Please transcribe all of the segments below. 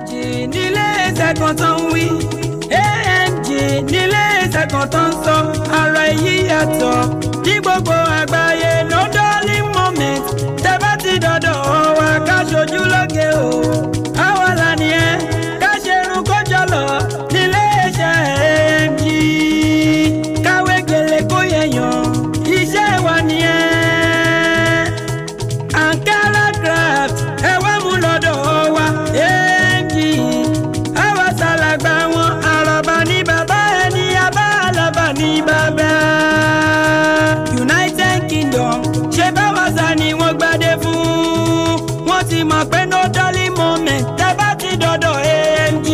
nílé iṣẹ́ kan tó ń wí AMG nílé iṣẹ́ kan tó ń sọ ara èyí yàtọ̀ ní gbogbo àgbáyé no darling moment tẹ́ bá ti dọ̀dọ̀ wa ká ṣojú lóge o àwa là nìyẹn ká ṣe irun kó jọlọ nílé iṣẹ́ AMG káwé gèlè kó yẹyàn iṣẹ́ wa nìyẹn ankara craft ẹ wá mú lọ́dọ̀ wa AMG àwa ṣàlàgbà wọn àràbà ní bàbá ẹni abá àlàbà ní bàbá. United Kingdom ṣe báwa sá ni wọ́n gbadé fún wọ́n ti mọ̀ pé no dolly moment tẹ́ bá ti dọ̀dọ̀ AMG.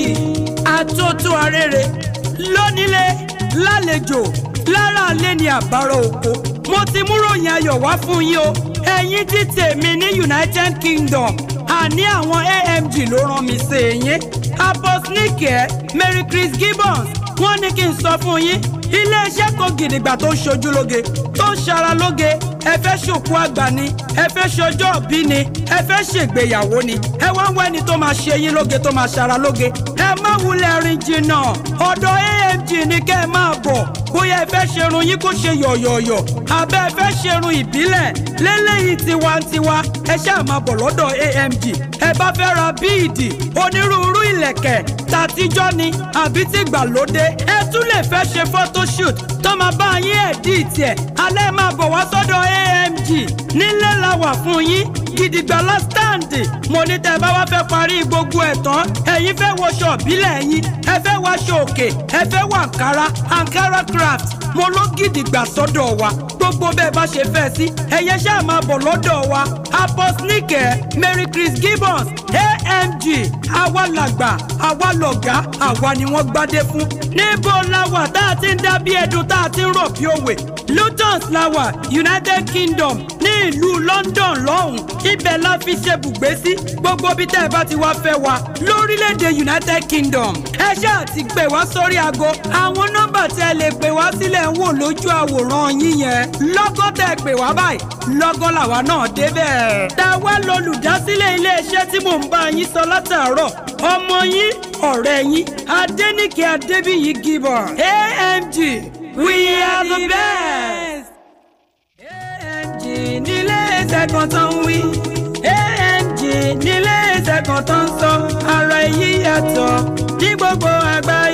àtúntò arére lónílé lálejò lára àlẹ́ ni àbárò oko mo ti mú ròyìn ayọ̀ wá fún yín o ẹ̀yin tí tèmi ní United Kingdom àní àwọn AMG ló rán mi sí yín aposnike Mary Chris Gibbons wọ́n ní kí n sọ fún yín iléeṣẹ́ kan gidigba tó ń ṣojú lóge tó ń ṣara lóge ẹ fẹ́ ṣòkú àgbà ni ẹ fẹ́ ṣọjọ́ òbí ni ẹ fẹ́ ṣègbéyàwó ni ẹ wá ń wẹ́ni tó máa ṣe yín lóge tó máa ṣara lóge ẹ má wulẹ̀ rìn jìnnà ọ̀dọ̀ AMG ni kẹ́ ẹ máa bọ̀ bóyá ẹ fẹ́ ṣerun yín kó ṣe yọ̀yọ̀yọ̀ àbẹ́ ẹ fẹ́ ṣerun ìbílẹ̀ lélẹ́yìí tiwantiwa ẹ ṣáà máa bọ̀ lọ́dọ̀ AMG ẹ bá fẹ́ ra bíìdì onírúurú ìlẹ̀kẹ̀ tàtijọ́ ni àbí tìgbàlódé ẹ tún lè fẹ́ ṣe photoshoot tó máa bá yín ẹ̀dí tiẹ̀ alẹ́ máa bọ̀ wá sọ́dọ̀ AMG nílé la wà fún yín gidigba lọ sítáǹdì mo ní tẹ́ bá wá fẹ́ parí gbogbo ẹ̀ tán ẹ̀yin fẹ́ wọṣọ ìbílẹ̀ yín ẹ fẹ́ wáṣọ òkè ẹ fẹ́ wọ àǹkárá àǹkárá craft mo ló gidigba sọ́dọ̀ wa gbogbo bẹ́ẹ̀ bá ṣe fẹ́ sí ẹ̀yẹ ṣáà máa bọ̀ lọ́dọ̀ wa aposnike Mary Chris Gibbons AMG àwa làgbà àwa lọ̀gá àwa ni wọ́n gbádé fún níbo la wà tá a ti ń dá bí ẹdun tá a ti ń rọ̀ bí òwe Lutons la wà United Kingdom ní ìlú London lọ́hùn ibẹ̀ la fi ṣe bùgbé sí gbogbo bí tẹ́ ẹ bá ti wá fẹ́ wa lórílẹ̀‐èdè United Kingdom ẹ ṣáà ti pè wá sórí aago àwọn nọ́mbà tẹ́ ẹ lè pè wá sílẹ̀ ń wò lójú àwòrán yín yẹn lọ́gọ́ tẹ́ ẹ pè wá báyìí lọ́gọ́ làwa náà débẹ̀. táwa lolùdásílẹ̀ iléeṣẹ́ tí mò ń bá yín sọ látàárọ̀ ọmọ yín ọ̀rẹ́ yín Adéníkẹ́ Adébíyí Gibbon AMG we are the best. AMG nílé iṣẹ́ kan tó ń wí AMG nílé iṣẹ́ kan tó ń sọ ara èyí yàtọ̀ ní gbogbo àgbáyé.